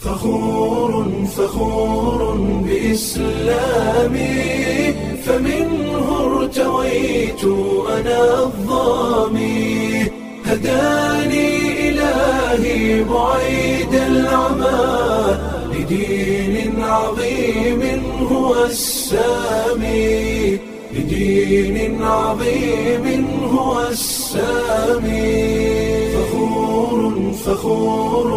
فخور فخور بإسلامي فمنه ارتويت أنا الظامي هداني إلهي بعيد العمى لدين عظيم هو السامي لدين عظيم هو السامي فخور فخور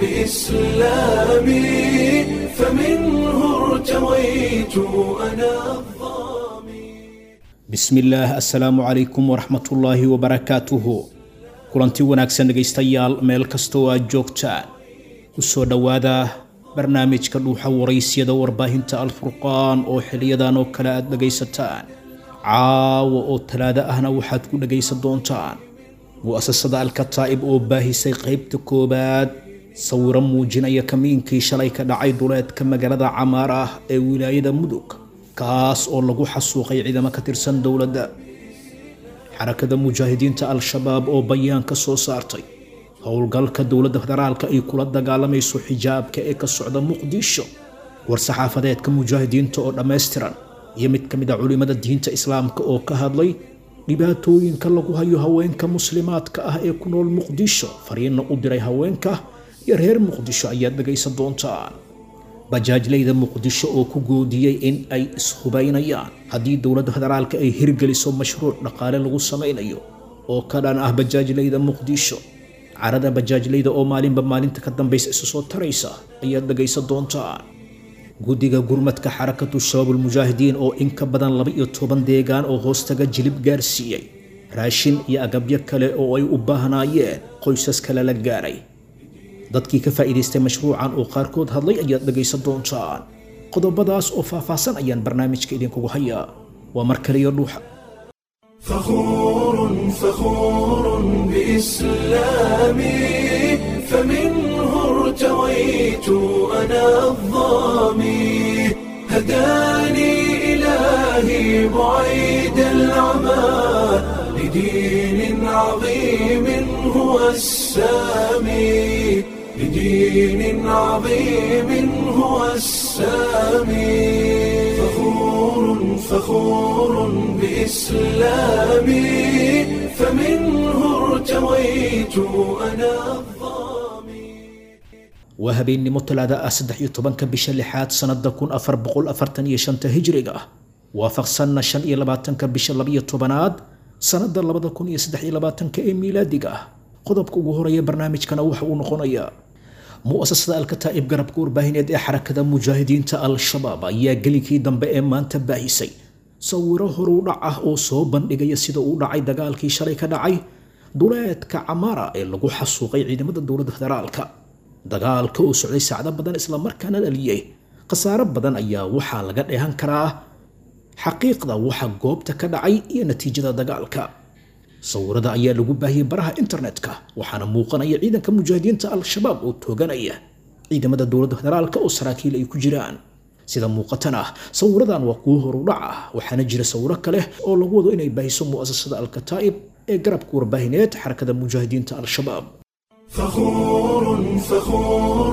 بإسلامي فمنه ارتويت أنا الظامي bismi illaah assalaamu calaykum waraxmatullaahi wabarakaatuhu kulanti wanaagsan dhegaystayaal meel kastoo aad joogtaan ku soo dhowaada barnaamijka dhuuxa waraysyada warbaahinta alfurqaan oo xiliyadan oo kale aad dhegaysataan caawa oo talaado ahna waxaad ku dhegaysan doontaan mu'asasada alkataa'ib oo baahisay qaybta koowaad sawiro muujinaya kamiinkii shalay ka dhacay duleedka magaalada camaar ah ee wilaayada mudug kaas oo lagu xasuuqay ciidamo ka tirsan dowladda xarakada mujaahidiinta al-shabaab oo bayaan ka soo saartay howlgalka dowladda federaalka ay kula dagaalamayso xijaabka ee ka socda muqdisho war-saxaafadeedka mujaahidiinta oo dhammaystiran iyo mid ka mid a culimada diinta islaamka oo ka hadlay dhibaatooyinka lagu hayo haweenka muslimaadka ah ee ku nool muqdisho fariinna u diray haweenka iyo reer muqdisho ayaad dhegaysan doontaan bajaajlayda muqdisho oo ku goodiyey in ay ishubaynayaan haddii dowladda federaalka ay hirgeliso mashruuc dhaqaale lagu samaynayo oo ka dhan ah bajaajlayda muqdisho carada bajaajlayda oo maalinba maalinta ka dambaysa isu soo taraysa ayaad dhegaysan doontaan guddiga gurmadka xarakatu shabaabulmujaahidiin oo in ka badan laba iyo toban deegaan oo hoostaga jilib gaarsiiyey raashin iyo agabyo kale oo ay u baahnaayeen qoysas kale la gaaray dadkii ka faa'iidaystay mashruucan oo qaarkood hadlay ayaad dhegaysan doontaan qodobadaas oo faahfaahsan ayaan barnaamijka idinkugu hayaa waa mar kaliyo dhuuxa فخور فخور بإسلامي فمنه ارتويت أنا الظامي هداني إلهي بعيد العمى لدين عظيم هو السامي لدين عظيم هو السامي فخور فخور بإسلامي فمنه ارتويت أنا الظامي waa habeennimo talaada ah saddex iyo tobanka bisha lixaad sannada kun afar boqol afartan iyo shanta hijriga ah waafaqsanna shan iyo labaatanka bisha labaiyo tobanaad sannada labada kun iyo saddex iyo labaatanka ee miilaadiga ah qodobka ugu horeeya barnaamijkana waxa uu noqonayaa mu'asasada alkataa'ib garabka warbaahineed ee xarakada mujaahidiinta al-shabaab ayaa gelikii dambe ee maanta baahisay sawiro horuu dhac ah oo soo bandhigaya sida uu dhacay dagaalkii shalay ka dhacay duleedka camaara ee lagu xasuuqay ciidamada dowladda federaalka dagaalka oo socday saacdo badan islamarkaana dhaliyey khasaaro badan ayaa waxaa laga dheehan karaa xaqiiqda waxa goobta ka dhacay iyo natiijada dagaalka sawirada ayaa lagu baahiyey baraha internetka waxaana muuqanaya ciidanka mujaahidiinta al-shabaab oo tooganaya ciidamada dowladda federaalka oo saraakiil ay ku jiraan sida muuqatana sawiradan waa kuwo horudhac ah waxaana jira sawiro kale oo lagu wado inay baahiso mu'asasada al-kataa'ib ee garabka warbaahineed xarakada mujaahidiinta al-shabaab فخور فخور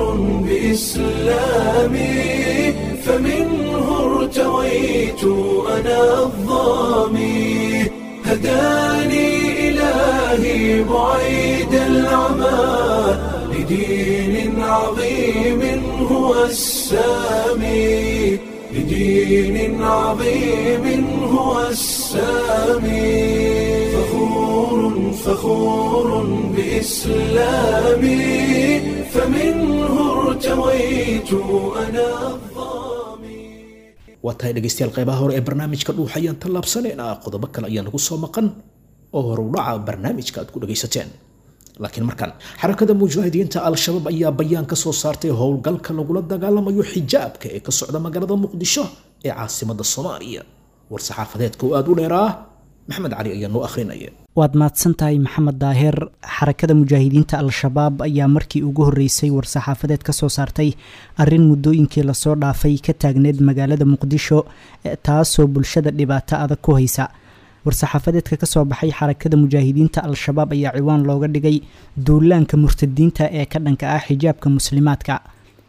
بإسلامي فمنه ارتويت أنا الظامي هداني إلهي بعيد العمى لدين عظيم هو السامي لدين عظيم هو السامي فخور فخور بإسلامي فمنه ارتويت أنا الظامي waa tahay dhegaystayaal qaybaha hore ee barnaamijka dhuuxa ayaan tallaabsanaynaa qodobo kale ayaa nagu soo maqan oo horudhaca barnaamijka aad ku dhagaysateen laakiin markan xarakada mujaahidiinta al-shabaab ayaa bayaan ka soo saartay howlgalka lagula dagaalamayo xijaabka ee ka socda magaalada muqdisho ee caasimada soomaaliya war-saxaafadeedka oo aada u dheeraa maxamed cali ayaa noo akhrinaya waad mahadsantahay maxamed daahir xarakada mujaahidiinta al-shabaab ayaa markii ugu horreysay war-saxaafadeed ka soo saartay arrin muddooyinkii lasoo dhaafay ka taagneed magaalada muqdisho taasoo bulshada dhibaato adag ku haysa war-saxaafadeedka kasoo baxay xarakada mujaahidiinta al-shabaab ayaa ciwaan looga dhigay duulaanka murtadiinta ee ka dhanka ah xijaabka muslimaadka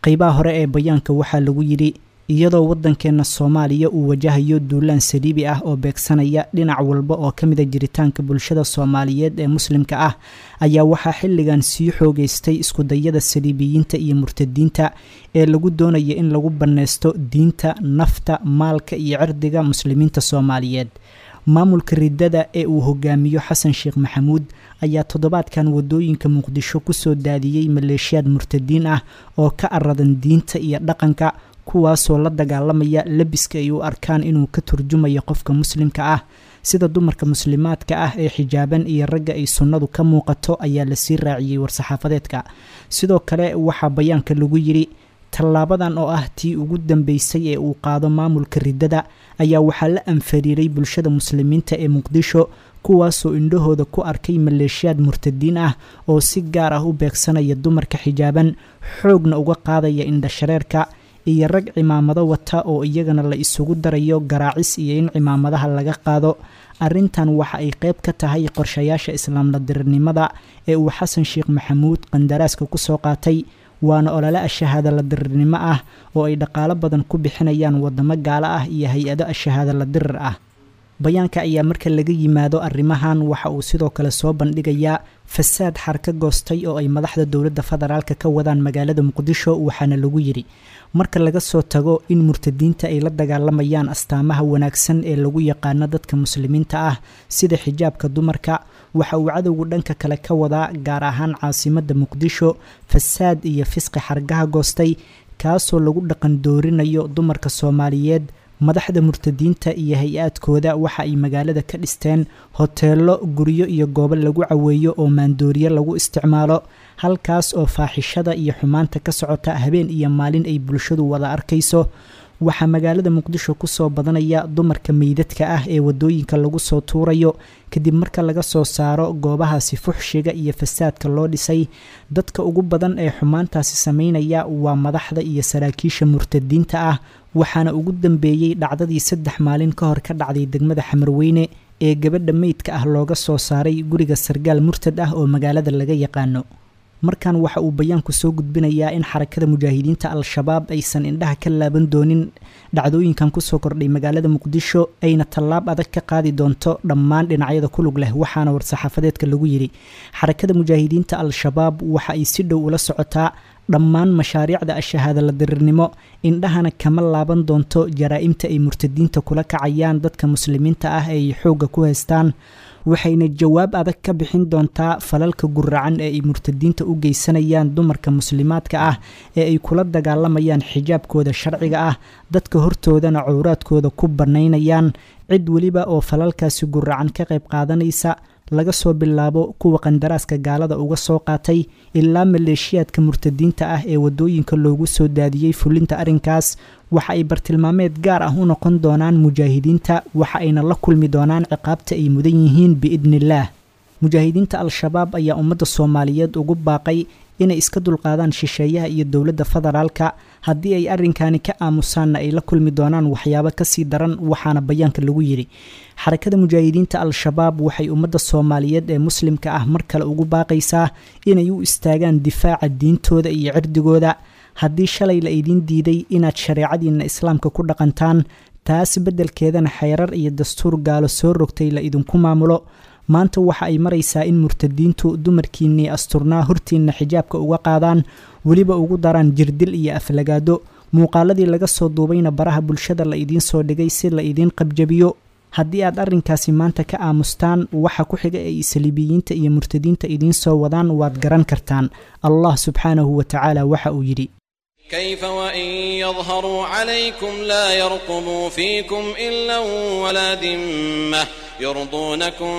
qeybaha hore ee bayaanka waxaa lagu yidhi iyadoo waddankeenna soomaaliya uu wajahayo duulaan saliibi ah oo beegsanaya dhinac walba oo ka mida jiritaanka bulshada soomaaliyeed ee muslimka ah ayaa waxaa xilligan sii xoogeystay iskudayada saliibiyiinta iyo murtadiinta ee lagu doonaya in lagu banneysto diinta nafta maalka iyo cirdiga muslimiinta soomaaliyeed maamulka riddada ee uu hogaamiyo xasan sheekh maxamuud ayaa toddobaadkan wadooyinka muqdisho kusoo daadiyey maleeshiyaad murtadiin ah oo ka aradan diinta iyo dhaqanka kuwaasoo la dagaalamaya labiska ay u arkaan inuu ka turjumayo qofka muslimka ah sida dumarka muslimaadka ah ee xijaaban iyo ragga ay sunnadu ka muuqato ayaa lasii raaciyey war-saxaafadeedka sidoo kale waxaa bayaanka lagu yidhi tallaabadan oo ah tii ugu dambeysay ee uu qaado maamulka riddada ayaa waxaa la anfariiray bulshada muslimiinta ee muqdisho kuwaasoo indhahooda ku arkay maleeshiyaad murtadiin ah oo si gaar ah u beegsanaya dumarka xijaaban xoogna uga qaadaya indhashareerka iyo rag cimaamado wata oo iyagana la isugu darayo garaacis iyo in cimaamadaha laga qaado arrintan waxa ay qayb ka tahay qorshayaasha islaamla dirirnimada ee uu xasan sheekh maxamuud qandaraaska kusoo qaatay waana olole ashahaada la dirirnimo ah oo ay dhaqaalo badan ku bixinayaan wadamo gaalo ah iyo hay-ado ashahaada la dirir ah bayaanka ayaa marka laga yimaado arrimahan waxa uu sidoo kale soo bandhigayaa fasaad xarka goostay oo ay madaxda dowladda federaalka ka wadaan magaalada muqdisho waxaana lagu yidhi marka laga soo tago in murtadiinta ay la dagaalamayaan astaamaha wanaagsan ee lagu yaqaano dadka muslimiinta ah sida xijaabka dumarka waxa uu cadowgu dhanka kale ka wadaa gaar ahaan caasimadda muqdisho fasaad iyo fisqi xargaha goostay kaasoo lagu dhaqan doorinayo dumarka soomaaliyeed madaxda murtadiinta iyo hay-aadkooda waxa ay magaalada ka dhisteen hoteelo guryo iyo goobo lagu caweeyo oo maandooriye lagu isticmaalo halkaas oo faaxishada iyo xumaanta ka socota habeen iyo maalin ay bulshadu wada arkayso waxaa magaalada muqdisho kusoo badanaya dumarka meydadka ah ee wadooyinka lagu soo tuurayo kadib marka laga soo saaro goobahaasi fuxshiga iyo fasaadka loo dhisay dadka ugu badan ee xumaantaasi sameynaya waa madaxda iyo saraakiisha murtadiinta ah waxaana ugu dambeeyey dhacdadii saddex maalin ka hor ka dhacday degmada xamarweyne ee gabadha meydka ah looga soo saaray guriga sargaal murtad ah oo magaalada laga yaqaano markan waxa uu bayaanku soo gudbinayaa in xarakada mujaahidiinta al-shabaab aysan indhaha ka laaban doonin dhacdooyinkan kusoo kordhay magaalada muqdisho ayna tallaab adag ka qaadi doonto dhammaan dhinacyada ku lug leh waxaana war-saxaafadeedka lagu yidhi xarakada mujaahidiinta al-shabaab waxa ay si dhow ula socotaa dhammaan mashaariicda ashahaada la dirirnimo indhahana kama laaban doonto jaraa-imta ay murtadiinta kula kacayaan dadka muslimiinta ah ee ay xoogga ku haystaan waxayna jawaab adag ka bixin doontaa falalka guracan ee ay murtadiinta u geysanayaan dumarka muslimaadka ah ee ay kula dagaalamayaan xijaabkooda sharciga ah dadka hortoodana cowraadkooda ku bannaynayaan cid weliba oo falalkaasi guracan ka qayb qaadanaysa laga soo bilaabo kuwa qandaraaska gaalada uga soo qaatay ilaa maleeshiyaadka murtadiinta ah ee wadooyinka loogu soo daadiyey fulinta arrinkaas waxa ay bartilmaameed gaar ah u noqon doonaan mujaahidiinta waxa ayna la kulmi doonaan ciqaabta ay mudan yihiin biidniillaah mujaahidiinta al-shabaab ayaa ummadda soomaaliyeed ugu baaqay inay iska dulqaadaan shisheeyaha iyo dowladda federaalka haddii ay arrinkani ka aamusaanna ay la kulmi doonaan waxyaabo kasii daran waxaana bayaanka lagu yidhi xarakada mujaahidiinta al-shabaab waxay ummadda soomaaliyeed ee muslimka ah mar kale ugu baaqaysaa inay u istaagaan difaaca diintooda iyo cirdigooda haddii shalay la idiin diiday inaad shareecadiinna islaamka ku dhaqantaan taas beddelkeedana xeerar iyo dastuur gaalo soo rogtay la idinku maamulo maanta waxa ay maraysaa in murtadiintu dumarkiinnii asturnaa hortiinna xijaabka uga qaadaan weliba ugu daraan jirdil iyo aflagaado muuqaaladii laga soo duubayna baraha bulshada la idiin soo dhigay si la idiin qabjabiyo haddii aad arrinkaasi maanta ka aamustaan waxa ku xiga ay saliibiyiinta iyo murtadiinta idiin soo wadaan waad garan kartaan allah subxaanahu wa tacaala waxa uu yidhi كيف وإن يظهروا عليكم لا يرقبوا فيكم إلا ولا ذمة يرضونكم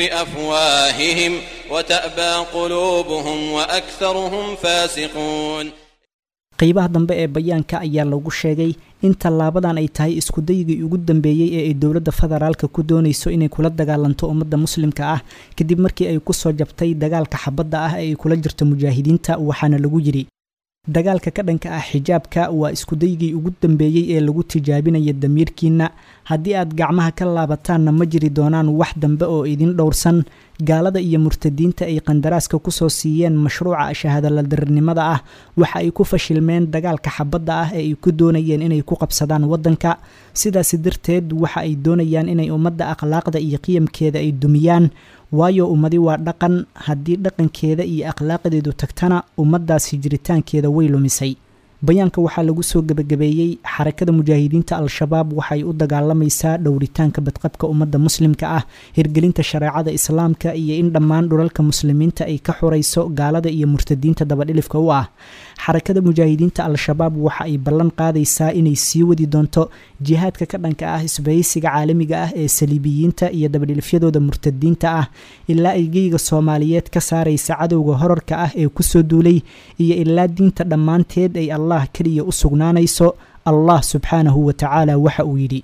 بأفواههم وتأبى قلوبهم وأكثرهم فاسقون qeybaha dambe ee bayaanka ayaa lagu sheegay in tallaabadan ay tahay iskudayigii ugu dambeeyey ee ay dowladda federaalka ku doonayso inay kula dagaalanto ummadda muslimka ah kadib markii ay kusoo jabtay dagaalka xabadda ah ee ay kula jirto mujaahidiinta waxaana lagu yidhi dagaalka ka dhanka ah xijaabka waa iskudaygii ugu dambeeyey ee lagu tijaabinaya damiirkiina haddii aad gacmaha ka laabataanna ma jiri doonaan wax dambe oo idin dhowrsan gaalada iyo murtadiinta ay qandaraaska kusoo siiyeen mashruuca shahaadaladarnimada ah waxa ay ku fashilmeen dagaalka xabadda ah ee ay ku doonayeen inay ku qabsadaan waddanka sidaasi darteed waxa ay doonayaan inay ummadda akhlaaqda iyo qiyamkeeda ay dumiyaan waayo ummadi waa dhaqan haddii dhaqankeeda iyo akhlaaqdeedu tagtana ummaddaasi jiritaankeeda way lumisay bayaanka waxaa lagu soo gebagabeeyey xarakada mujaahidiinta al-shabaab waxay u dagaalamaysaa dhowritaanka badqabka ummadda muslimka ah hirgelinta shareecada islaamka iyo in dhammaan dhulalka muslimiinta ay ka xurayso gaalada iyo murtadiinta dabadhilifka u ah xarakada mujaahidiinta al-shabaab waxa ay ballan qaadaysaa inay sii wadi doonto jihaadka ka dhanka ah isbahaysiga caalamiga ah ee saliibiyiinta iyo dabadhilifyadooda murtadiinta ah ilaa ay geyga soomaaliyeed ka saaraysa cadowga horarka ah ee kusoo duulay iyo ilaa diinta dhammaanteed ay allah keliya u sugnaanayso allah subxaanahu wa tacaala waxa uu yidhi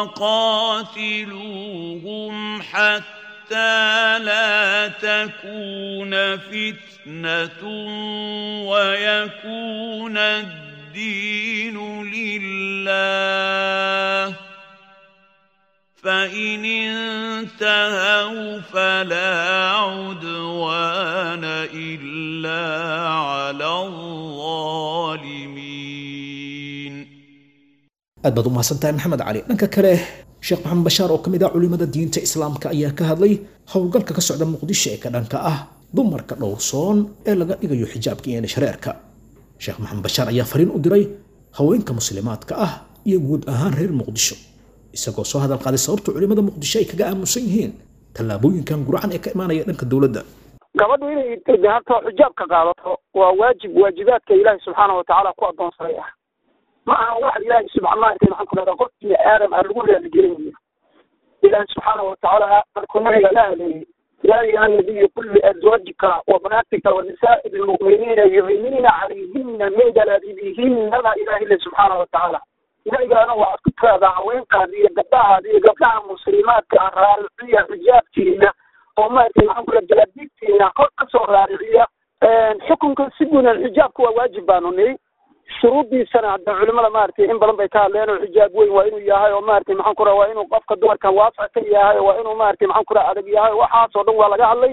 وقاتلوهم حتى لا تكون فتنة ويكون الدين لله فإن انتهوا فلا عدوان إلا على الظالمين aad baad u mahadsantahay maxamed cali dhanka kale sheekh maxamed bashaar oo ka mid ah culimada diinta islaamka ayaa ka hadlay howlgalka ka socda muqdisho ee ka dhanka ah dumarka dhowrsoon ee laga dhigayo xijaabka iyo shareerka sheekh maxamed bashaar ayaa fariin u diray haweenka muslimaadka ah iyo guud ahaan reer muqdisho isagoo soo hadal qaaday sababta culimada muqdisho ay kaga aamusan yihiin tallaabooyinkan guracan ee ka imaanaya dhanka dowladda gabadhu inay harto xijaabka qaadato waa waajib waajibaadka ilaahi subxaana watacaala ku adoonsaday ah ma aha wax ilaahi subxaanaka maxaan ku dhahdaa qof bini aadam ah lagu raaligelinayo ilaahi subxaana watacaala markuu nabiga la hadlayay yaa ayuha nabiyu qul liazwaajika wabnaatika wanisaa'i lmu'miniina yu'minina calayhina min jalaabibihinna baa ilahi le subxaana watacaala nabigaana waxaad ku tiraahdaa haweenkaada iyo gabdhahaada iyo gabdhaha muslimaadka ah raariciya xijaabkiina oo maaragtay maxaan ku dhaha jalaabiibtiina kor kasoo raariciya xukunka si guudan xijaabka waa waajib baanu nihi shuruuddiisana hadda culimada maaragtay in badan bay ka hadleen oo xijaab weyn waa inuu yahay oo maaragtay maxaan ku raha waa inuu qofka dumarkan waasac ka yahay waa inuu maaragtay maxaan ku raha adag yahay waxaas oo dhan waa laga hadlay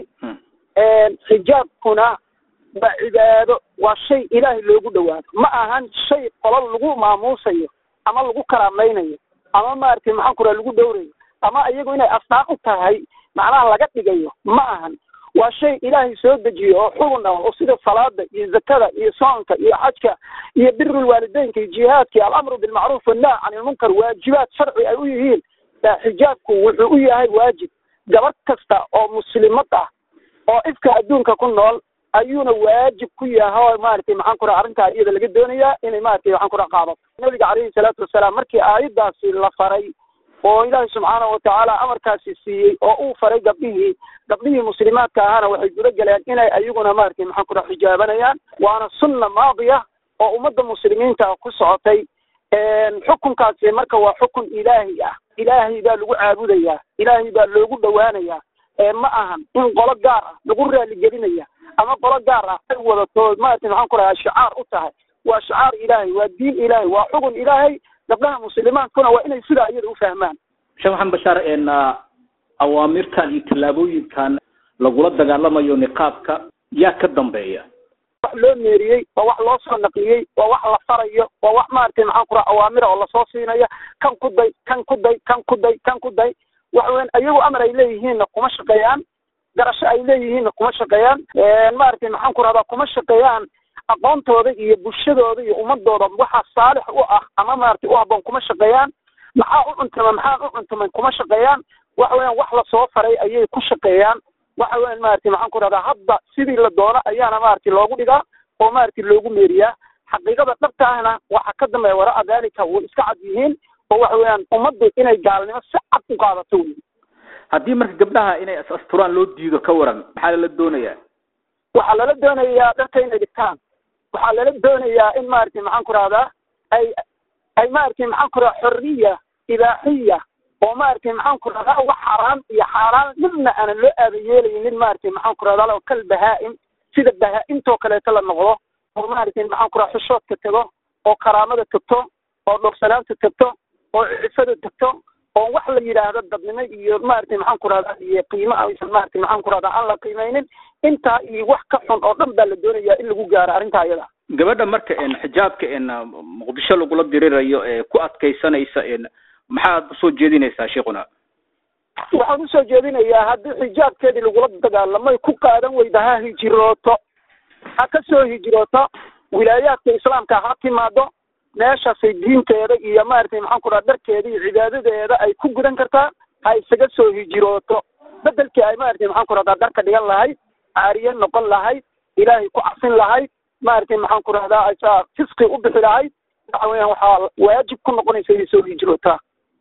xijaabkuna waa cibaado waa shay ilaahay loogu dhawaado ma ahan shay qolal lagu maamuusayo ama lagu karaamaynayo ama maaragtay maxaan ku raha lagu dhowrayo ama iyagu inay astaan u tahay macnaha laga dhigayo ma ahan waa shay ilaahay soo dejiyo oo xugun ah oo sida salaada iyo zakada iyo soonka iyo xajka iyo birul waalideynka iyo jihaadka iyo alamru bilmacruuf wannahy can ilmunkar waajibaad sharci ay u yihiin xijaabku wuxuu u yahay waajib gabadh kasta oo muslimad ah oo ifka adduunka ku nool ayuuna waajib ku yahay oo maaragtay maxaan ku raha arrintaa iyada laga doonayaa inay maaragtay maxaan ku raha qaadato nabiga calayhi salaatu wasalaam markii aayaddaasi la faray oo ilaahi subxaana watacaala amarkaasi siiyey oo uu faray gabdhihii gabdhihii muslimaadka ahana waxay guda galeen inay ayaguna maaragtay maxaan ku raha xijaabanayaan waana sunna maadiya oo ummadda muslimiinta ku socotay xukunkaasi marka waa xukun ilaahi ah ilaahay baa lagu caabudayaa ilaahay baa loogu dhowaanayaa ma ahan in qolo gaar ah lagu raaligelinaya ama qolo gaar ah ay wadato maaragtay maxaan ku rahaa shicaar u tahay waa shicaar ilaahay waa diin ilaahay waa xugun ilaahay gabdhaha muslimaadkuna waa inay sidaa iyada u fahmaan sheekh maxamed bashaar een awaamirtan iyo tallaabooyinkan lagula dagaalamayo niqaabka yaa ka dambeeya wax loo meeriyey waa wax loo soo naqliyey waa wax la farayo waa wax maaragtay maxaan ku raha awaamira oo lasoo siinaya kan ku day kan ku day kan ku day kan ku day waxa weyan ayagu amar ay leeyihiinna kuma shaqeeyaan garasho ay leeyihiinna kuma shaqeeyaan maaragtay maxaan ku rahdaa kuma shaqeeyaan aqoontooda iyo bulshadooda iyo ummadooda waxa saalix u ah ama maaragtay u habboon kuma shaqeeyaan maxaa u cuntama maxaan u cuntaman kuma shaqeeyaan waxa weeyaan wax lasoo faray ayay ku shaqeeyaan waxa weyan maaragtay maxaan ku rahdaa hadda sidii la doono ayaana maaragtay loogu dhigaa oo maaragtay loogu meeriyaa xaqiiqada dhabta ahna waxa ka dambeeya waraa dalika way iska cad yihiin oo waxa weeyaan ummaddu inay gaalnimo si cad u qaadato wey haddii marka gabdhaha inay is asturaan loo diido ka waran maxaa lala doonayaa waxaa lala doonayaa dharka inay dhigtaan waxaa lala doonayaa in maaragtay maxaan ku rahdaa ay ay maaragtay maxaan ku rahaa xorriya ibaaxiya oo maaragtay maxaan ku rahdaa wax xaraam iyo xaaraan midna aanan loo aadan yeelaynin maaragtay maxaan ku rahdaa kal bahaa-im sida bahaa-imtoo kaleeto la noqdo oo maaragtay maxaan ku raha xushoodka tego oo karaamada tegto oo dhogsanaanta tegto oo cifada tegto oo wax la yidhaahdo dadnimo iyo maaragtay maxaan ku rahdaa iyo qiimo aysan maaragtay maxaan ku rahdaa aan la qiimeynin intaa iyo wax ka xun oo dhan baa la doonayaa in lagu gaaro arrintaa ayada gabadha marka n xijaabka n muqdisho lagula dirirayo ee ku adkaysanaysa n maxaad usoo jeedinaysaa sheekuna waxaan usoo jeedinayaa haddii xijaabkeedii lagula dagaalamay ku qaadan weyda ha hijirooto ha ka soo hijirooto wilaayaadka islaamka ha timaado meeshaasay diinteeda iyo maaragtay maxaan ku raha dharkeeda iyo cibaadadeeda ay ku gudan kartaa ha isaga soo hijirooto bedelkii ay maaragtay maxaan ku rahdaa dharka dhigan lahayd caariye noqon lahayd ilaahay ku cabsin lahayd maaragtay maxaan ku rahdaa aysaa fisqi u bixi lahayd waxa weeyaan waxaa waajib ku noqonaysa inay soo hijirootaa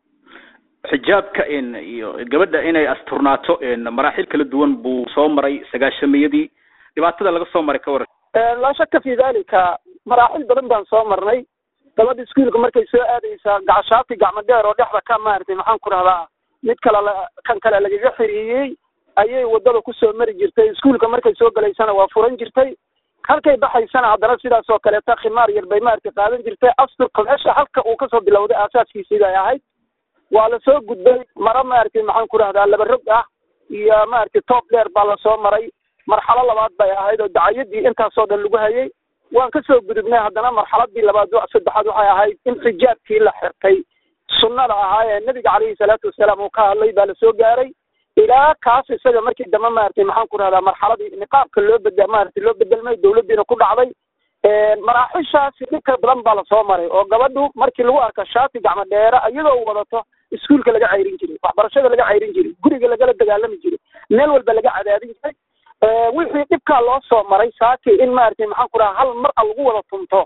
xijaabka n iyo gabadha inay asturnaato n maraaxil kala duwan buu soo maray sagaashamayadii dhibaatada laga soo maray ka waran laa shaka fi dalika maraaxil badan baan soo marnay gabadha iskuolka markay soo aadaysaa gacashaati gacmo dheer oo dhexda ka maaragtay maxaan ku rahdaa mid kale la kan kale lagaga xiriiyey ayay wadada kusoo mari jirtay iskuolka markay soo galaysana waa furan jirtay halkay baxaysana haddana sidaas oo kaleeta khimaar yar bay maaragtay qaadan jirtay asturka meesha halka uu kasoo bilowday aasaaskiisida ay ahayd waa lasoo gudbay maro maaragtay maxaan ku rahdaa laba rog ah iyo maaragtay toob dheer baa lasoo maray marxalo labaad bay ahayd oo dacayadii intaasoo dhan lagu hayay waan kasoo gudubnay haddana marxaladii labaad saddexaad waxay ahayd in xijaabkii la xirtay sunnada ahaa ee nebiga calayhi salaatu wasalaam uu ka hadlay baa lasoo gaaray ilaa kaas isaga markii dambe maaragtay maxaan ku rahdaa marxaladii niqaabka loo bed maaragtay loo bedelmay dawladdiina ku dhacday maraaxishaasi dhibka badan baa lasoo maray oo gabadhu markii lagu arko shaati gacmo dheere iyadoo wadato iskuolka laga cayrin jiray waxbarashada laga cayrin jiray guriga lagala dagaalami jiray meel walba laga cadaadin jiray wixii dhibkaa loo soo maray saaki in maaragtay maxaan ku rahaa hal mar a lagu wada tunto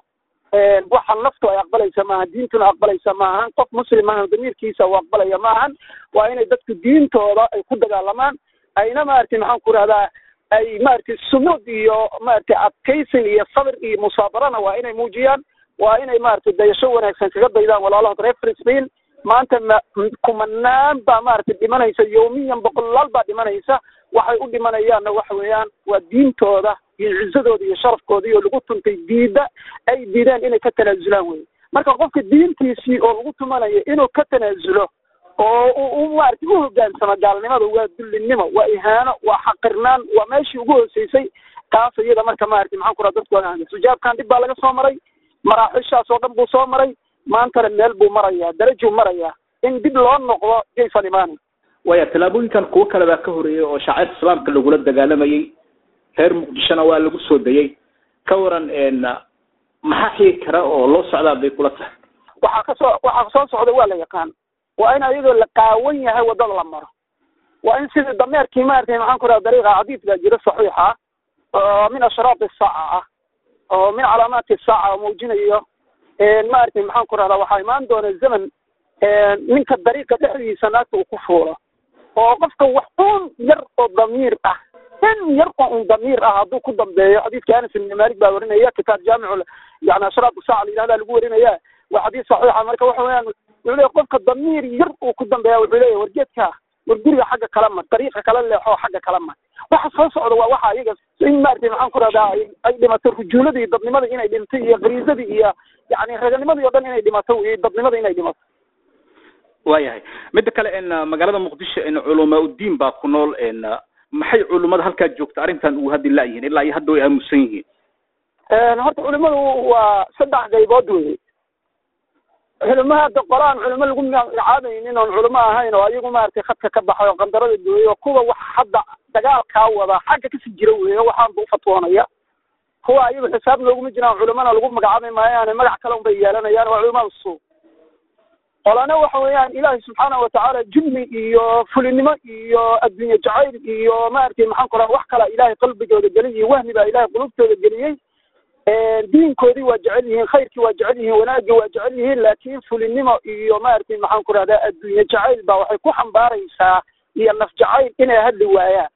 waxa naftu ay aqbalaysa maaha diintuna aqbalaysa maahan qof muslim ah damiirkiisa uu aqbalaya maahan waa inay dadku diintooda ay ku dagaalamaan ayna maaragtay maxaan ku rahdaa ay maaragtay sumuud iyo maaragtay adkaysin iyo sabir iyo musaabarana waa inay muujiyaan waa inay maaragtay dayasho wanaagsan kaga daydaan walaalahood reer filistiin maanta ma kumanaan baa maaragtay dhimanaysa yawmiyan boqolaal baa dhimanaysa waxay u dhimanayaanna waxa weeyaan waa diintooda iyo cizadooda iyo sharafkooda iyo lagu tuntay diida ay diideen inay ka tanaasulaan weye marka qofka diintiisii oo lagu tumanayo inuu ka tanaasulo oo u maaragtay u hogaansamo gaalnimada waa dullinimo waa ihaano waa xaqirnaan waa meeshii ugu hooseysay taas iyada marka maaragtay maxaan ku raha dadku waa xijaabkan dhib baa laga soo maray maraaxishaas oo dhan buu soo maray maantana meel buu marayaa darajuu marayaa in dib loo noqdo yaysan imaanin waya tallaabooyinkan kuwo kale baa ka horeeyey oo shaacirta islaamka lagula dagaalamayey reer muqdishona waa lagu soo dayey ka waran maxaa xigi kara oo loo socdaa bay kula tahay waxaa kasoo waxaa soo socda waa la yaqaan waa in ayadoo la qaawan yahay waddada la maro waa in sidii dameerkii maaragtay maxaan ku raha dariiqa xadiid baa jira saxiixa oo min ashraaq isaaca ah oo min calaamaati isaaca oo muujinayo maaragtay maxaan ku rahdaa waxaa imaan doona zaman ninka dariiqa dhexdiisa naagta uu ku fuulo oo qofka wax un yar oo damiir ah in yar oo un damiir ah hadduu ku dambeeyo xadiidka anas ibni malik baa warinaya kitaab jaamicu yani ashraaq isaaca la yidhahda lagu warinaya waa xadiis saxiixa marka waxa weeyaan wuxuu leeyahy qofka damiir yar uu ku dambeeya wuxuu leeyahy wargeedka war guriga xagga kala mar dariiqa kala leexo xagga kala mar waxa soo socda waa waxa iyaga in maaragtay maxaan ku rahdaa ay dhimato rujuuladii dadnimadii inay dhintay iyo kariisadii iyo yani raganimadii o dhan inay dhimato iyo dadnimadii inay dhimato waayahay midda kale n magaalada muqdisho n culamaa uddiin baa ku nool n maxay culimada halkaa joogta arrintan ugu haddi la'yihiin ilaa iyo hadda way aamusan yihiin horta culimadu waa saddex qaybood weye culimo hadda qolaan culimo lagu magacaabaynin oon culimo ahayn oo ayagu maaragtay khadka ka baxay oo qandarada duway oo kuwa wax hadda dagaalkaa wada xagga kasii jira weeyo waxaanba ufatwoonaya kuwa ayagu xisaab looguma jiraan culimana lagu magacaabi maayaane magac kale un bay yeelanayaan waa culimada suuq qolana waxa weeyaan ilaahay subxaana watacaala jubli iyo fulinimo iyo adduunye jacayl iyo maaragtay maxaan ku raha wax kala ilaahay qalbigooda geliyay iyo wahmi baa ilaahay qulubtooda geliyey diinkoodii waa jecel yihiin khayrkii waa jecel yihiin wanaaggii waa jecel yihiin laakiin fulinimo iyo maaragtay maxaan ku rahdaa adduunye jacayl baa waxay ku xambaaraysaa iyo naf jacayl inay hadli waayaan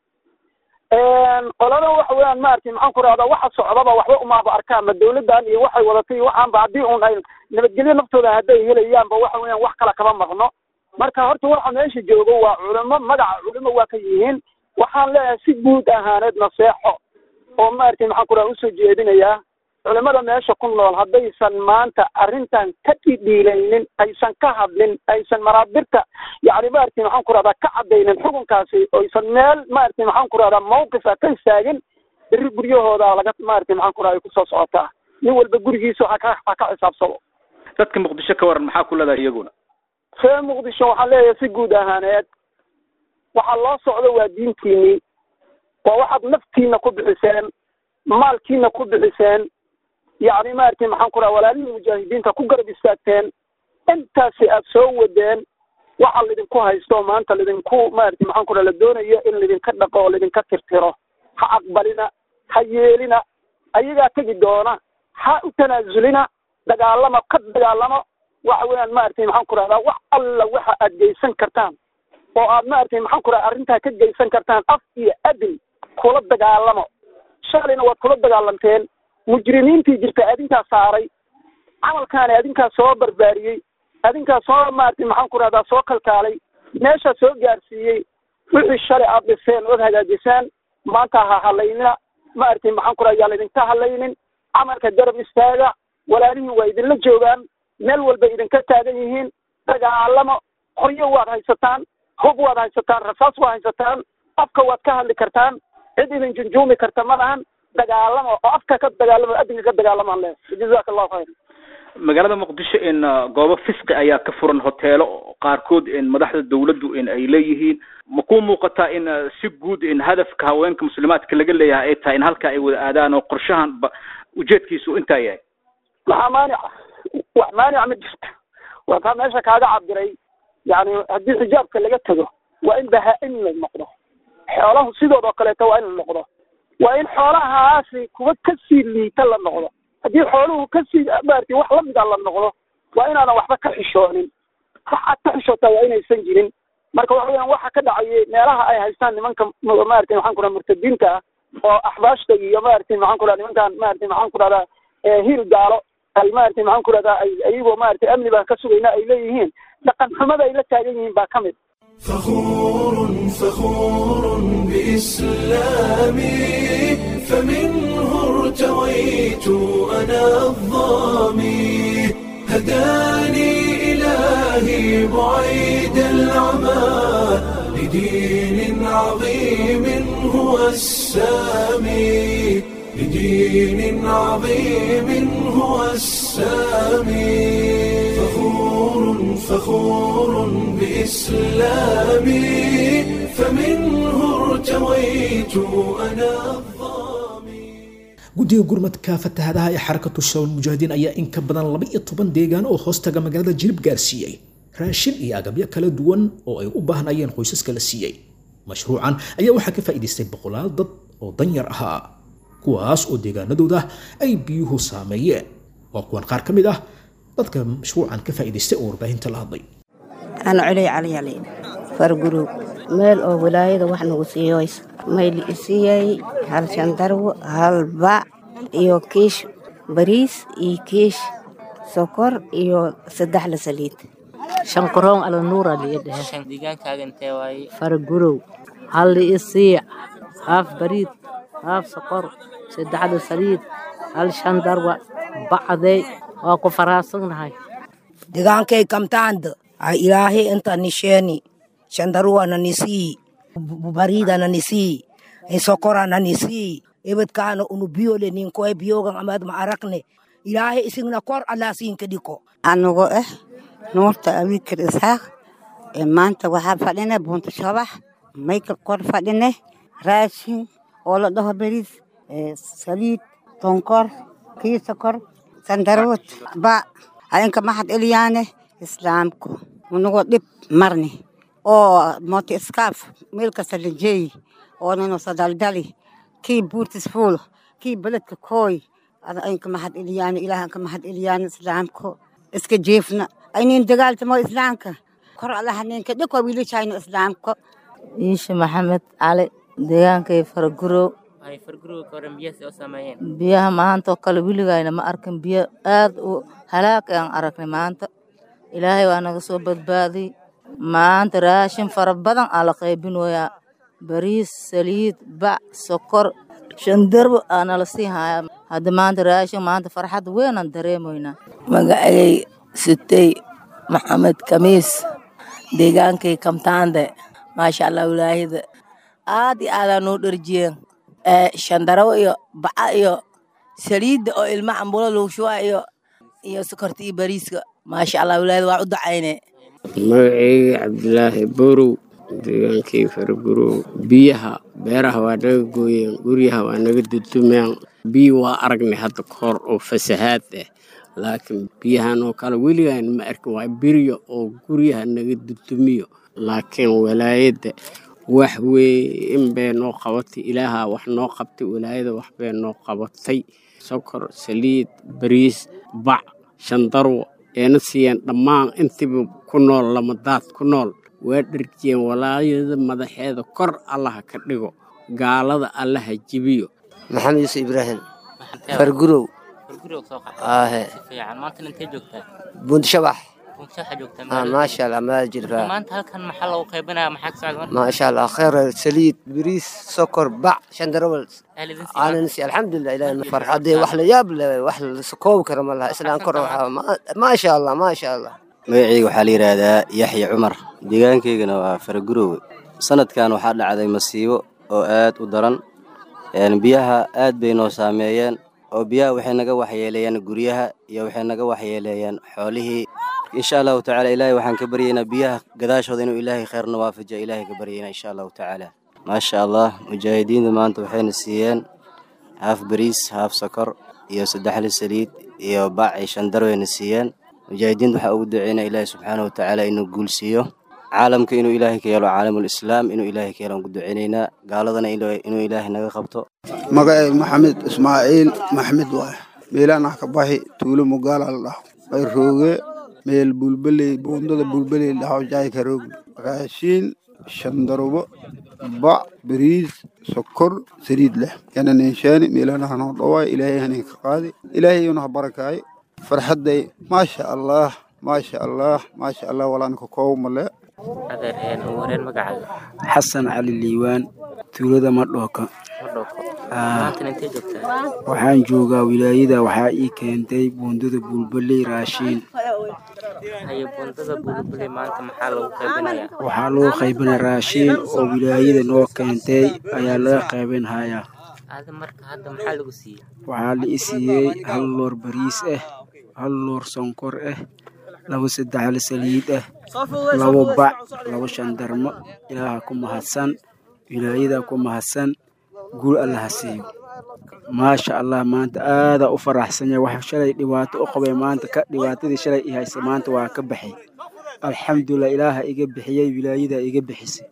qolada waxa weeyaan maaragtay maxaan ku rahdaa waxa socdaba waxba umaaba arkaan ma dawladdan iyo waxay wadatay iyo waxaanba haddii un ay nabadgelyo naftooda hadday helayaanba waxa weeyaan wax kala kama maqno marka horta waxa meesha joogo waa culimo magaca culimo waa ka yihiin waxaan leeyahay si guud ahaaneed naseexo oo maaragtay maxaan ku raha usoo jeedinayaa culimada meesha ku nool haddaysan maanta arrintan ka dhidhiilaynin aysan ka hadlin aysan maraabirta yani maaragtay maxaan ku rahdaa ka caddaynin xukunkaasi oysan meel maaragtay maxaan ku rahdaa mawqifa ka istaagin berri guryahooda laga maaragtay maxaan ku rahda ay kusoo socotaa nin walba gurigiisa ha ka ha ka xisaabsado dadka muqdisho ka waran maxaa ku leedahay iyaguna reer muqdisho waxaan leeyahay si guud ahaaneed waxaa loo socdo waa diintiinii waa waxaad naftiina ku bixiseen maalkiina ku bixiseen yacni maaragtay maxaan ku raha walaalihii mujaahidiinta ku garab istaagteen intaasi aad soo wadeen waxa lidinku haysto maanta lidinku maaragtay maxaan ku raha la doonayo in lidinka dhaqo oo lidinka tirtiro ha aqbalina ha yeelina ayagaa tegi doona ha u tanaasulina dagaalamo ka dagaalamo waxa weeyaan maaragtay maxaan ku rahdaa wax alla waxa aad geysan kartaan oo aad maaragtay maxaan ku raha arrintaa ka geysan kartaan af iyo adin kula dagaalamo shalayna waad kula dagaalamteen mujrimiintii jirta adinkaa saaray camalkaani adinkaa soo barbaariyey adinkaa soo maaragtay maxaan ku rahdaa soo kalkaalay meeshaa soo gaarsiiyey wixii shalay aad dhiseen ood hagaajisaan maanta ha halaynina maaragtay maxaan ku raha yaa laydinka halaynin camalka garab istaaga walaalihii waa idinla joogaan meel walba idinka taagan yihiin dagaalamo qoryo waad haysataan hub waad haysataan rasaas waad haysataan afka waad ka hadli kartaan cid idin junjuumi karta ma lahan dagaalamo oo afka ka dagaalamo adinka ka dagaalamaan le jazaka allahu khayr magaalada muqdisho in goobo fisqi ayaa ka furan hoteelo qaarkood in madaxda dawladdu in ay leeyihiin ma ku muuqataa in si guud in hadafka haweenka muslimaadka laga leeyahay ay tahay in halka ay wada aadaan oo qorshahan ba ujeedkiisu intaa yahay maxaa maanica wax maanica ma jirto waa kaa meesha kaaga cabiray yani haddii xijaabka laga tego waa in bahaa-in la noqdo xooluhu sidoodoo kaleeto waa in la noqdo waa in xoolahaasi kuwa kasii liita la noqdo haddii xooluhu kasii maaragtay wax lamida la noqdo waa inaadan waxba ka xishoonin wax aad ka xishootaa waa inaysan jirin marka waxa weyaan waxa ka dhacayay meelaha ay haystaan nimanka maaragtay maxaan ku raha murtadiinta ah oo axbaashta iyo maaragtay maxaan ku raha nimankan maaragtay maxaan ku rahdaa hiil gaalo ay maaragtay maxaan ku rahdaa ay ayagoo maaragtay amni baan ka sugayna ay leeyihiin dhaqan xumada ay la taagan yihiin baa ka mid فخور فخور بإسلامي فمنه ارتويت أنا الظامي هداني إلهي بعيد العمى لدين عظيم هو السامي لدين عظيم هو السامي فخور فخور بإسلامي فمنه ارتويت أنا الظامي guddiga gurmadka fatahadaha ee xarakatu shabaab mujaahidiin ayaa in ka badan laba iyo toban deegaan oo hoostaga magaalada jilib gaarsiiyey raashin iyo agabyo kala duwan oo ay u baahnayeen qoysaska la siiyey mashruucan ayaa waxaa ka faa'iidaystay boqolaal dad oo danyar ahaa kuwaas oo deegaanadooda ay biyuhu saameeyeen waa kuwan qaar ka mid ah dadka mashruucan ka faa'iidaystay oo warbaahinta la hadlay ana coley calyali fargurug meel oo wilaayada wax nagu siiyoys mayl isiiyey hal shandarwo hal bac iyo kiish bariis iyo kiish sokor iyo saddex la saliid shankaroon ala nuura liidhehe deegaankaaga intee waaye fargurow hal isiiya haaf bariid haaf sokor saddexda saliid hal shandarwa bacday waa ku faraasanahay digaankay kamtaanda a ilaahay inta nisheeni shandaruwana nisii baridana nisii sokorana nisii ebedkaana unu biyole ninkoe biyogan amad ma arakne ilaahay isingna kor alaasiinka dhiko anigoo ah nuurta abikir isxaaq ee maanta waxaa fadhine bunta shabax maykal kor fadhine raashin oo la dhaho beriis saliid tonkor kii sokor sandaruud ba adinka maxad eliyaane islaamku unagoo dhib marni oo mooti iskaaf meel kasta la jeeyi oo nino sadaldali kii buurtis fuul kii beledka kooy ada aynka maxad eliyaane ilaahanka maxad eliyaane islaamku iska jeefna aynin dagaaltamo islaamka kor allaha ninka dhiko wiilashayno islaamka iisha maxamed cali deegaankay faragurow biyaha maantoo kale weligayna ma arkin biyo aad u halaag aan aragnay maanta ilaahay waa naga soo badbaadiyey maanta raashin fara badan aa la qaybinoyaa bariis saliid bac sokor shandarbo aa nala sii haya hadda maanta raashin maanta farxad weynaan dareemoynaa magacay sitey maxamed kamiis deegaankay kamtaande maasha allah wilaayada aad iyo aadaa noo dherjiyeen shandarawo iyo baca iyo saliidda oo ilma cambulo lagu shubaa iyo iyo sokorta iyo bariiska maasha allah wilaayada waa u dacayne magacayga cabdilaahi borow deegaankii faragurow biyaha beeraha waa naga gooyeen guryaha waa naga dudumeen biyo waa aragnay hadda kahor oo fasahaad ah laakiin biyahan oo kale weligaan ma arkin waa biryo oo guryaha naga dudumiyo laakiin walaayadda wax weyn bay noo qabatay ilaaha wax noo qabtay walaayada wax bay noo qabatay sokor saliid bariis bac shandarwo eena siiyeen dhammaan intiiba ku nool lamadaad ku nool waa dherjiyeen walaayada madaxeeda kor allaha ka dhigo gaalada allaha jibiyo maxamed yuusuf ibraahim fargurow aahe bundshabax maasha allah maaa jirfaa maanta halkan maxaa lagu qaybinaya maxaa ka socda maasha allah khayr saliid bariis sokor bac shandarawal aanansi alxamdulilah ilaah farxadee wax la yaab leh wax la koobi kara ma laha islaan kor waxaa maasha allah maasha allah magacayga waxaa la yidhaahdaa yaxya cumar deegaankaygana waa faragurowe sanadkan waxaa dhacday masiibo oo aad u daran biyaha aad bay noo saameeyeen oo biyaha waxay naga waxyeeleeyeen guryaha iyo waxay naga waxyeeleeyeen xoolihii insha allahu tacaala ilaahay waxaan ka baryaynaa biyaha gadaashooda inuu ilaahay khayrna waafajiya ilaahay ka baryaynaa insha allahu tacaala maasha allah mujaahidiinta maanta waxayna siiyeen haaf bariis haaf sokor iyo saddexli saliid iyo bac iyo shandar wayna siiyeen mujaahidiinta waxaa ugu duceynaa ilaahay subxaanahu watacaala inuu guulsiiyo caalamka inuu ilaahay ka yeelo caalamulislaam inuu ilaahay ka yeelo aan ku duceynaynaa gaaladana inuu ilaahay naga qabto magacay maxamed ismaaciil maxmed waay meelaan ah ka baxi tuulo mugaala la dhaho bay rooge meel bulbaley buundada bulbaley dhaho jaayka roog raashiin shandarubo bac bariis sokor saliid leh yana ninshaani meelaan ah noo dhawaay ilaahay hanin ka qaadi ilaahay una ha barakaayo farxadday maasha allah maasha allah maasha allah walaan ka koob male xasan cali liiwaan tuulada madhooka waxaan joogaa wilaayada waxaa ii keentay buundada bulbaley raashiin waxaa loo qaybinaya raashiin oo wilaayada noo keentay ayaa laga qaybin hayaa waxaa la i siiyey hal loor bariis ah hal loor sonkor ah labo saddexle saliid ah labo bac labo shandarmo ilaaha ku mahadsan wilaayada ku mahadsan guul allaha siiyo maasha allah maanta aadaa u faraxsan yahay wax shalay dhibaato u qabay maanta ka dhibaatadii shalay i haysa maanta waa ka baxay alxamdulilah ilaaha iga bixiyey wilaayada iga bixisay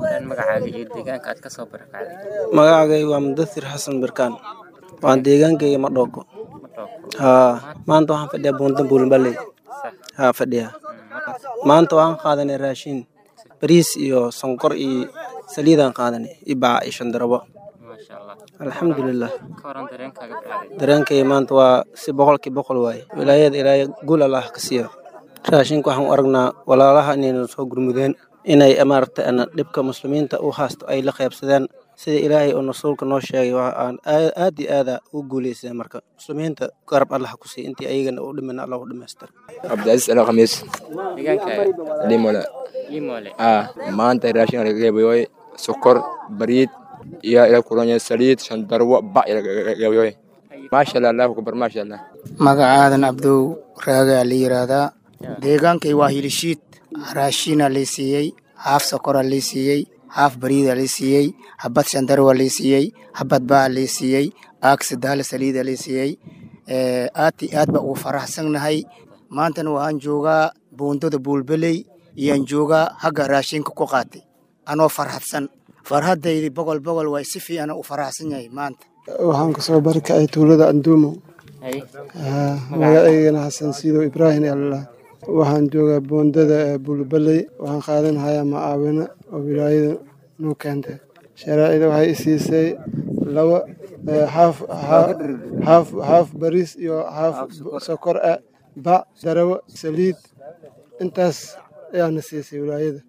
magacagay waa mudathir xasan barkaan waan deegaankayga madhooko haa maanta waxaan fadhiyaa buunta buulbaley haa fadhiya maanta waxaan qaadanay raashiin bariis iyo sonkor iyo saliidaan qaadanay iyo baca iyo shandarabo alxamdulilah dareenkayga maanta waa si boqolkii boqol waaye wilaayada ilaahay guul allah ka siiyo raashinka waxaan u aragnaa walaalaha inayna soo gurmudeen inay maaragtay ana dhibka muslimiinta u haasto ay la qaybsadeen sida ilaahay oo rasuulka noo sheegay waa aan aad iyo aada ugu guulaysadeen marka muslimiinta garab allah ku siiya intii ayagana u dhiman allah u dhamaystir cabdicasiis ala khamiis limole ah maanta raashin laga gabayoy sokor bariid iyo ila kuronye saliid shandarwo bac laga gabayoy maasha allah allahu akbar maasha allah magacaadan abdow raagaa la yiraahdaa deegaankay waa hilishiid raashiina lay siiyey haaf sokora lay siiyey haaf bariida lay siiyey habad shandarwa lay siiyey habad baa lay siiyey aag sadaale saliida lay siiyey aad i aad baa ugu faraxsannahay maantana waxaan joogaa buundada buulbeley iyaan joogaa hagga raashinka ku qaatay anoo farxadsan farhaddaydi bogol bogol way si fiicana u faraxsan yahay maanta waxaan kasoo bari kacay tuulada anduumo magacaygana xasan siidow ibraahim allah waxaan joogaa buundada bulbaley waxaan qaadan hayaa macaawino oo wilaayada nuu keentay sharaacida waxay i siisay laba haaf haaf haaf bariis iyo haaf sokor ah bac darawo saliid intaas ayaana siisay wilaayada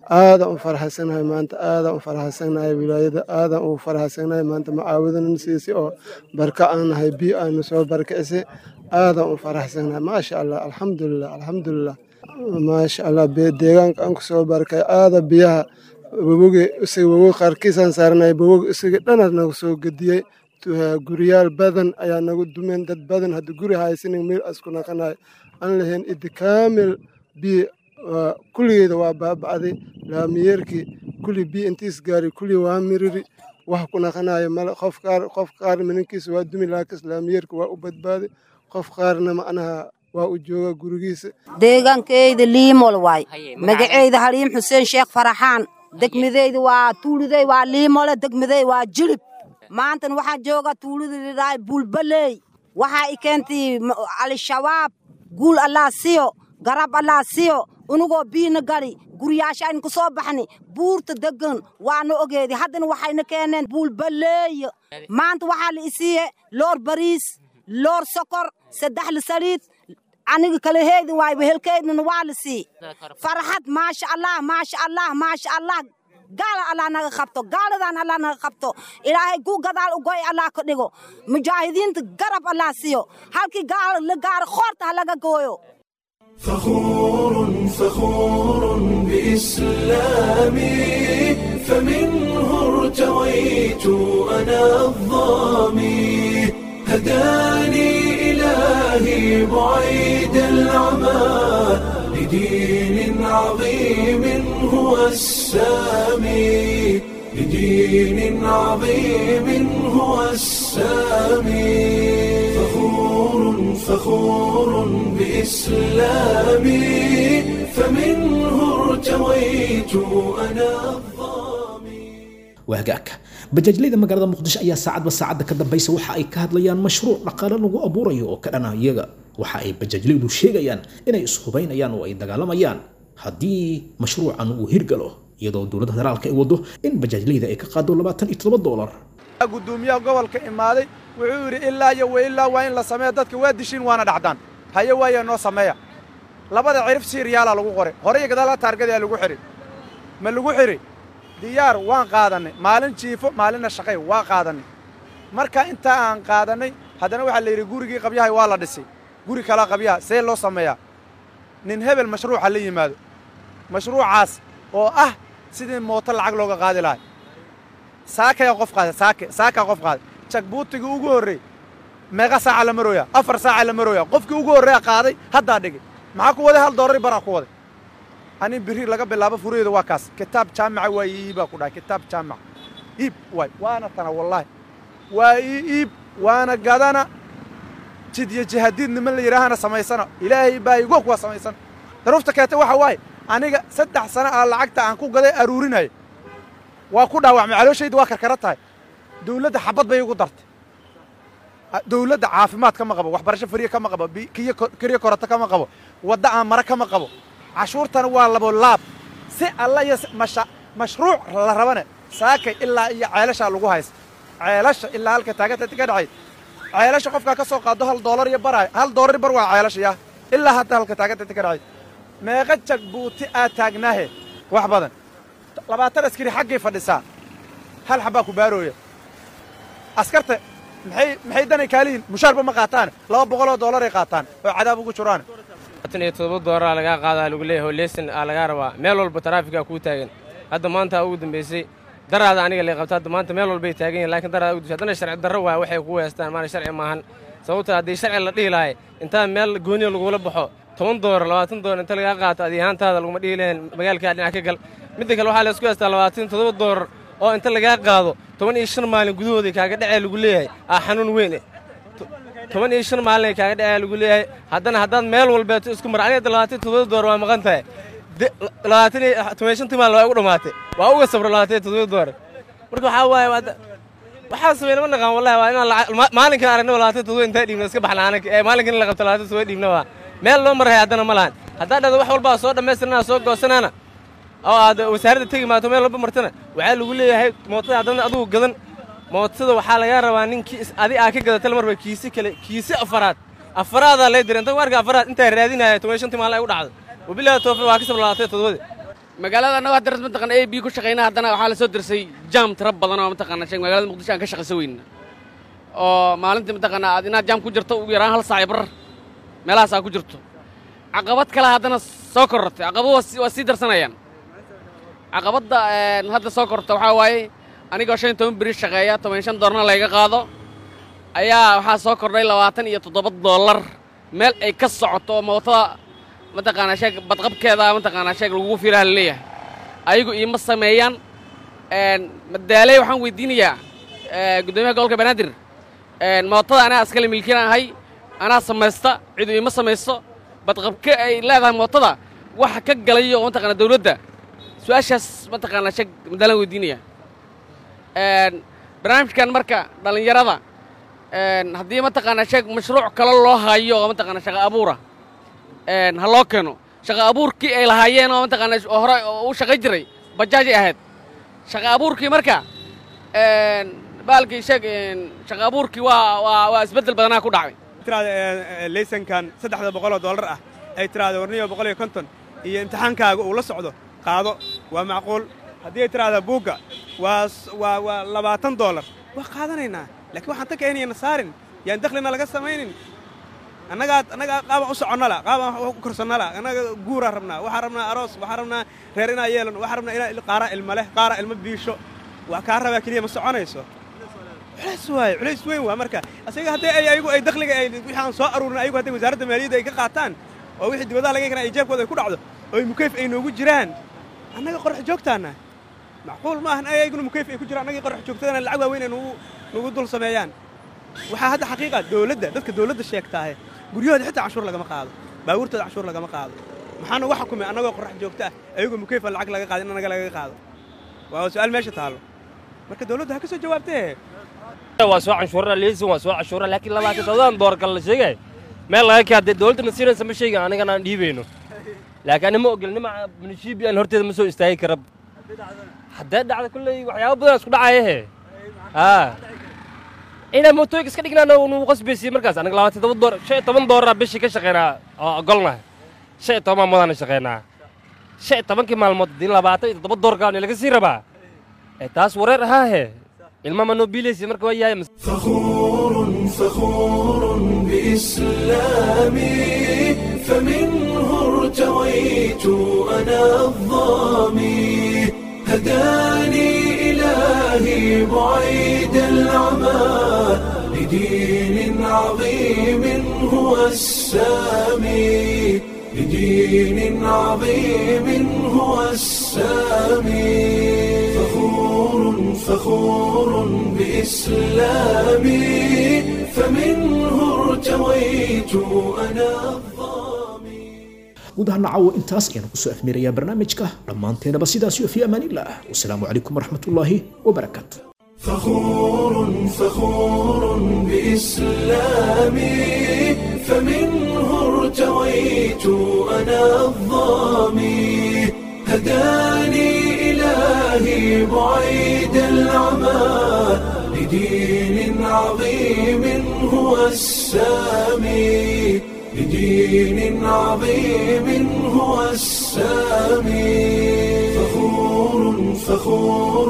aadaan u farxasanahay maanta aadaan u farxasanahay wilaayada aadaan u farxasanahay maanta macaawidanan siisay oo barka aan nahay biyo aanu soo barkicisay aadaan u faraxsanahay maasha allah alxamdulilah alxamdulilah maasha allah deegaanka aan kusoo barkay aada biyaha wawogi isaga wawogi qaarkiisaan saaranay wawogi isaga dhana nagu soo gediyey guryaal badan ayaa nagu dumeen dad badan hadda guri haysanin meel asku naqanayo aan lahayn idi kaamil biyo kulligeeda waa baaba'day laamiyeerkii kulli biyo intiis gaari kulli waa miriri wax ku naqanayo male qof qaar qof qaar minankiisa waa dumi laakiin laamiyeerka waa u badbaaday qof qaarna macnaha waa u jooga gurigiisa deegaankeyda liimol waay magaceyda haliim xuseen sheekh faraxaan degmadeyda waa tuulidey waa liimole degmadey waa jilib maantan waxaa jooga tuulida lidhahay bulbaley waxaa i keentay al-shabaab guul allaa siyo garab allaa siyo unugoo biina gali guryaashaaynu ku soo baxni buurta degan waana ogeedi haddana waxayna keeneen buulbaleeyo maanta waxaa la isiiye loor bariis loor sokor saddexla saliid aniga kala heedi waay wehelkeydnana waa la sii farxad maasha allah maasha allah maasha allah gaala allah naga qabto gaaladan allah naga qabto ilaahay ku gadaal ugoy allah ka dhigo mujaahidiinta garab allah siyo halkii gaala la gaaro khoorta ha laga gooyo فخور فخور بإسلامي فمنه ارتويت أنا الظامي هداني إلهي بعيد العمى لدين عظيم هو السامي لدين عظيم هو السامي فخور فخور بإسلامي فمنه ارتويت أنا waagaagka bajaajlayda magaalada muqdisho ayaa saacadba saacadda ka dambaysa waxa ay ka hadlayaan mashruuc dhaqaale lagu abuurayo oo ka dhana iyaga waxa ay bajaajlaydu sheegayaan inay ishubaynayaan oo ay dagaalamayaan haddii mashruucan uu hirgalo iyadoo dowladda federaalka ay wado in bajaajlayda ay ka qaado labaatan iyo toddoba doolar gudoomiyaha gobolka imaaday wuxuu yidhi ilaa iyo wailaa waa in la sameeya dadka waa dishiin waana dhacdaan haye waaya noo sameeya labada cirif siiriyaalaa lagu qoray hore iyo gadaal taargadayaa lagu xidhi ma lagu xidhi diyaar waan qaadannay maalin jiifo maalinna shaqay waa qaadannay marka intaa aan qaadannay haddana waxaa la yidhi gurigii qabyahay waa la dhisay guri kalaa qabyaha see loo sameeyaa nin hebel mashruuca la yimaado mashruucaas oo ah sidii mooto lacag looga qaadi lahay saakayaa qof qaaday saake saakaa qof qaaday jagbuutigii ugu horreey meeqa saaca la marooyaa afar saaca la marooyaa qofkii ugu horreeya qaaday haddaa dhigay maxaa ku waday hal doolari baraa ku waday ani biri laga bilaabo fureeda waa kaas kitaab jaamica waa ii iibaa ku dhahay kitaab jaamica iib waay waana tana wallaahi waa ii iib waana gadana jid iyo jihadiid niman la yidhaahana samaysana ilaahay baa igu kuwa samaysana daruufta keeta waxa waaye aniga saddex sano aa lacagta aan ku gaday aruurinaya waa ku dhaawacmay calooshayda waa karkara tahay dawladda xabad bay igu dartay dawladda caafimaad kama qabo waxbarasho fariya kama qabo kiyo keriyo korata kama qabo wadda aan mara kama qabo cashuurtana waa labo laab si alla iyo masha mashruuc la rabane saakay ilaa iyo ceelashaa lagu haysta ceelasha ilaa halka taaganta ka dhacay ceelasha qofkaa ka soo qaado hal doolar iyo baraay hal doolar bar waa ceelasha yaa ilaa hadda halka taaganta ka dhacay meeqa jag buuti aad taagnaahe wax badan labaatan askari xaggay fadhisaa hal xabbaa ku baarooya askarta maxay maxay danay kaalihiin mushaarba ma qaataan laba boqoloo doolaray qaataan oo cadaab ugu jiraan tan iyo todoba doolara lagaa qaadaa lagu leeyahay oo leesan aa lagaa rabaa meel walba taraafikaa kuu taagan hadda maanta ugu dambaysay daraada aniga lay qabta hadda maanta meel walbay taagan yihin lakin daraada ugu haddana sharci darro waa waxay kugu heestaan maana sharci maahan sababta haddii sharci la dhihi lahay intaa meel gooniya lagula baxo toban doolar labaatan doolar inta lagaa qaato adi ahaantaada laguma dhihi lahayn magaalkaa dhinac ka gal midda kale waxaa laysku heestaa labaatan toddoba doolar oo inta lagaa qaado toban iyo shan maalin gudahooda kaaga dhacee lagu leeyahay aa xanuun weyn toban iyo shan maalin kaaga dhacee lagu leeyahay haddana haddaad meel walbeeto isku mar aniga labaatan toddoba doolar waa maqan tahay labaatan iyo toban shantii maalin waa igu dhammaatay waa uga sabro labaatan iyo toddoba doolar marka waxaa waaye waxaa sameeyna ma naqaan wallahi waa inaan maalinkan aragna labaatan toddoba intaa dhiibna iska baxna anaga ee maalinkan in la qabto labaatan toddoba dhiibna waa meel loo marhay haddana ma lahan haddaa dhahdo wax walbaa soo dhammaystirnaa soo goosanaana oo aad wasaaradda tegi maato meel walba martana waxaa lagu leeyahay mootada haddana adugu gadan mootada waxaa lagaa rabaa nin kiis adi aa ka gadatay marba kiisi kale kiisi afaraad afaraadaa lay diray inta marka afaraad intaa raadinaya toban shantii maalin ay u dhacdo wabilahi toofiq waa ka sabr labaatay toddobadii magaalada annago hadda mataqana a b ku shaqayna haddana waxaa la soo dirsay jaam tiro badan oo mataqana sheeg magaalada muqdisho aan ka shaqaysa weyna oo maalintii mataqana aad inaad jaam ku jirto ugu yaraan hal saac bar meelahaas aad ku jirto caqabad kale haddana soo korortay caqabad waa sii- waa sii darsanayaan caqabadda een, hadda soo kororta waxaa waaye anigoo shan iyo toban beri shaqeeya toban iyo shan doorna layga qaado ayaa waxaa soo kordhay labaatan iyo toddoba dollar meel ay ka socoto oo mootada mataqaanaa sheeg badqabkeeda mataqaanaa sheeg lagugu fiiraha la leeyahay ayagu iima sameeyaan een, madaaley waxaan weydiinayaa ee, guddoomiyaha gobolka banaadir een, mootada anaa askale milkiina ahay anaa samaysta cidu iima samayso badqabke ay leedahay mootada waxa ka galayo oo mataqaana dawladda su-aashaas mataqaanaa sheeg madaalaan weydiinaya een, barnaamijkan marka dhallinyarada een, haddii mataqaanaa sheeg mashruuc kale loo hayo oo mataqaanaa shaqa abuura een, ha loo keeno shaqa abuurkii ay lahaayeen oo mataqaanaa oo hore oo u shaqay jiray bajaajay ahayd shaqa abuurkii marka een, baalkii sheeg een, shaqa abuurkii waa waa waa isbeddel badanaa ku dhacay tiraada leysankan saddexda boqol oo dollar ah ay tiraahdo warniyo boqol iyo konton iyo imtixaankaaga uu la socdo qaado waa macquul haddii ay tiraahda buugga waa s- waa waa labaatan dollar waa qaadanaynaa laakiin waxaan ta keenayana saarin yaan dakhlina laga samaynin annagaa annagaa qaabaan u soconnala qaabaan wax u korsannala annaga guuraa rabnaa waxaan rabnaa aroos waxaan rabnaa reer inaa yeelan waxaan rabnaa inaa qaaraa ilma leh qaaraa ilma biisho waa kaa rabaa keliya ma soconayso culays waaye culays weyn waa marka asaga haddii ay ayagu ay dakhliga ay wixii aan soo aruurin ayagu hadday wasaaradda maaliyadda ay ka qaataan oo wixii dibadaha laga keenay ay jeebkooda ay ku dhacdo oo ay mukayf ay noogu jiraan annaga qorax joogtaana macquul ma ahan ayaguna mukayf ay ku jiraan annagii qorax joogtadana lacag waaweyn ay nagu nagu dul sameeyaan waxaa hadda xaqiiqa dowladda dadka dowladda sheegtaahe guryahooda xitaa canshuur lagama qaado baabuurtooda canshuur lagama qaado maxaana waxa kumay annagoo qorax joogta ah ayagoo mukayf aan lacag laga qaadin in annaga laga qaado waa su'aal meesha taallo marka dowladdu ha ka soo jawaabtee waa soo canshuurana leesin waa soo canshuura laakiin labaatan todobadan door kale la sheegay meel laga kii haddee dowladda na siinaysa ma sheegin anigana aan dhiibayno laakiin anima ogel nima munishibi aan horteeda ma soo istaagi kara haddee dhacda kulley waxyaaba badan isku dhacaya he haa inaan mootooyinka iska dhignaana nugu qasbaysiye markaas aniga labaatan todoba door shan iyo toban doolara bishii ka shaqeynaa oo ogolnahay shan iyo toban maalmoodaan shaqeynaa shan iyo tobankii maalmood haddii labaatan iyo toddoba doorkaan laga sii rabaa ee taas wareer ahaa he ilma ma noo biilaysi marka waa yahay فخور فخور بإسلامي فمنه ارتويت أنا الظامي هداني إلهي بعيد العمى لدين عظيم هو السامي لدين عظيم هو السامي فخور فخور بإسلامي فمنه ارتويت أنا guud ahaan nacawo intaas ayaanu kusoo afmirayaa barnaamijka dhammaanteenaba sidaas iyo fi amaanillaah wasalaamu calaykum waraxmatullaahi wabarakaatu فخور فخور بإسلامي فمنه ارتويت أنا الظامي هداني إلهي بعيد العمى لدين عظيم هو السامي لدين عظيم هو السامي فخور فخور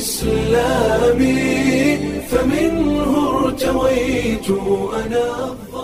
بإسلامي فمنه ارتويت أنا